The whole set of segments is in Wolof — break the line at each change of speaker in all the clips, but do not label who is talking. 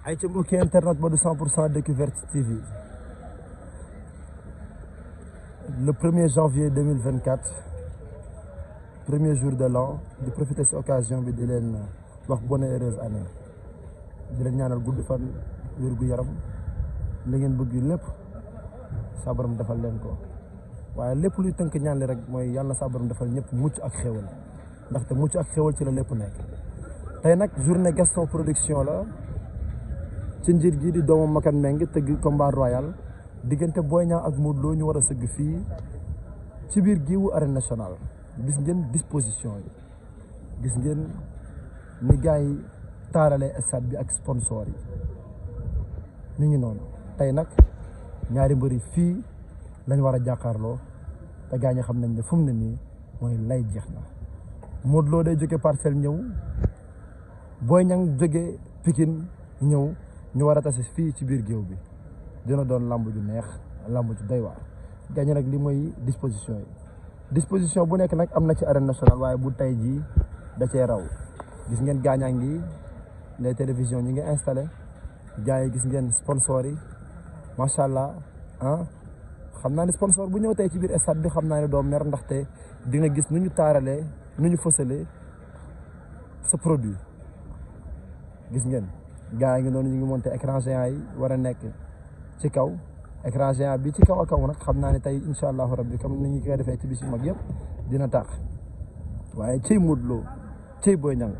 ay ca mbokki internet ba du 100 pour cent découverte TV le premier janvier 2024 premier jour de l'an di profiter ci occasion bi di leen wax bonne et heureuse année di leen ñaanal gudd fan wér gu yaram li ngeen bëgg lépp saa borom defal leen ko waaye lépp luy tënk ñaan li rek mooy yàlla saa borom defal ñëpp mucc ak xéwal ndaxte mucc ak xéwal ci la lépp nekk tey nag journée Gaston production la ci njiit gi di doomu Makan Meng tëgg combat royal diggante Boy Niang ak Modou Lo ñu war a sëgg fii ci biir giiwu arène nationale gis ngeen disposition yi gis ngeen ni gars yi taaralee stade bi ak sponsor yi ñu ngi noonu tey nag ñaari mbëri fii lañ war a jàkkaarloo te gaa ñi xam nañ ne fu mu ne nii mooy lay jeex na Modou Lo day jóge parcelle ñëw Boy Niang jóge Pikine ñëw ñu war a tase fii ci biir géew bi dina doon lamb ju neex lamb ju doy waar gaa ñi nag li mooy disposition yi disposition bu nekk nag am na ci arène nationale waaye bu tey jii da cee raw gis ngeen gaañaa ngi les télévisions ñi ngi installé gars yi gis ngeen sponsor yi macha allah ah xam naa ne sponsor bu ñëw tey ci biir stade bi xam naa ne doo mer ndaxte di nga gis nu ñu taaralee nu ñu fësalee sa produit gis ngeen gars yi ngi noonu ñu ngi monté écran géant yi war a nekk ci kaw écran géant bi ci kaw a kaw nag xam naa ne tey incha allahu rabbi comme ni ñu koy defee ci bis yu mag yëpp dina tax waaye ciy Modou Lo ciy Boy Niang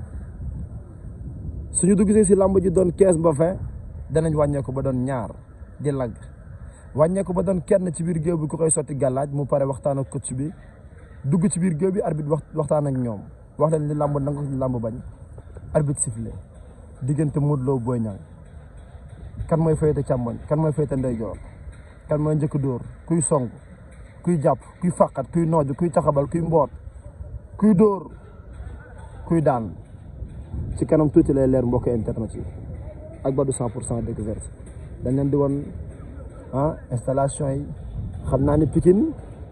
suñu duggsee si làmb ji doon quinze ba vingt danañ wàññeeku ba doon ñaar di lagg wàññeeku ba doon kenn ci biir géew bi ku koy sotti gàllaaj mu pare waxtaan ak coach bi dugg ci biir géew bi arbitre wax waxtaan ak ñoom wax leen li làmb nangu li làmb bañ arbitre sifflé diggante Modou Lo Boy Niang kan mooy féete càmmoñ kan mooy féete ndeyjoor kan mooy njëkk dóor kuy song kuy jàpp kuy fàqat kuy nooj kuy taxabal kuy mboot kuy dóor kuy daan ci kanam tuuti lay leer mbokk internet yi ak Badou 100 pour cent découverte dañ leen di woon ah installation yi xam naa ne Pikine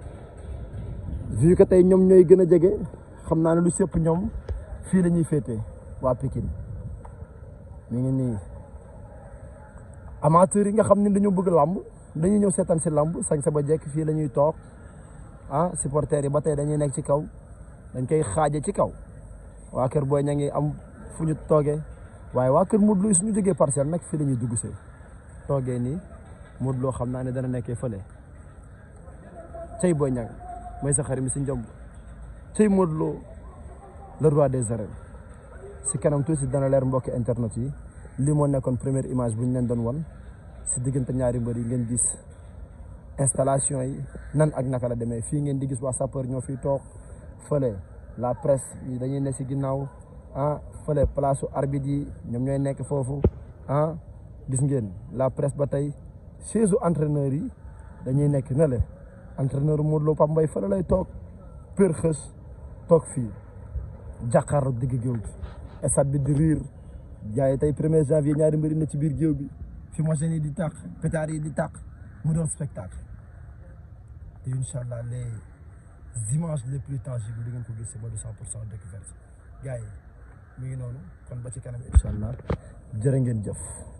vu que tey ñoom ñooy gën a jege xam naa ne lu sëpp ñoom fii la ñuy féetee waa Pikine mi ngi nii amateurs yi nga xam ne dañoo bëgg làmb dañuy ñëw seetaan si làmb sañ sa ba jekk fii la ñuy toog ah supporters yi ba tey dañuy nekk ci kaw dañ koy xaaje ci kaw waa kër Boy Niang ngi am fu ñu toogee waaye waa kër Modou Lo suñu jógee parcelle nag fii la ñuy dugg see toogee nii Modou Lo xam naa ne dana nekkee fële cey Boy Niang mooy sa xarit mi si njomb cey Modou Lo le roi des arènes si kanam tuuti dana leer mbokki internet yi lii moo nekkoon première image bu ñu leen doon wan si diggante ñaari mbër yi ngeen gis installation yi nan ak naka la demee fii ngeen di gis waa sapeur ñoo fiy toog fële la presse yi dañuy ne si ginnaaw ah fële place arbitre yi ñoom ñooy nekk foofu ah gis ngeen la presse ba tey chaise entraîneur yi dañuy nekk ne le entraîneur Modou Lo Pape Mbaye fële lay toog për xës toog fii jàkkaarloo digg géew bi stade bi di riir jaay tey premier janvier ñaari mbëri na ci biir géew bi fi machine yi di tàq pétard yi di tàq mu doon spectacle te incha allah les images les plus tangibles di ngeen ko gis si Badou 100 pour cent découverte gars yi mi ngi noonu kon ba ci kanam incha allah jërë ngeen jëf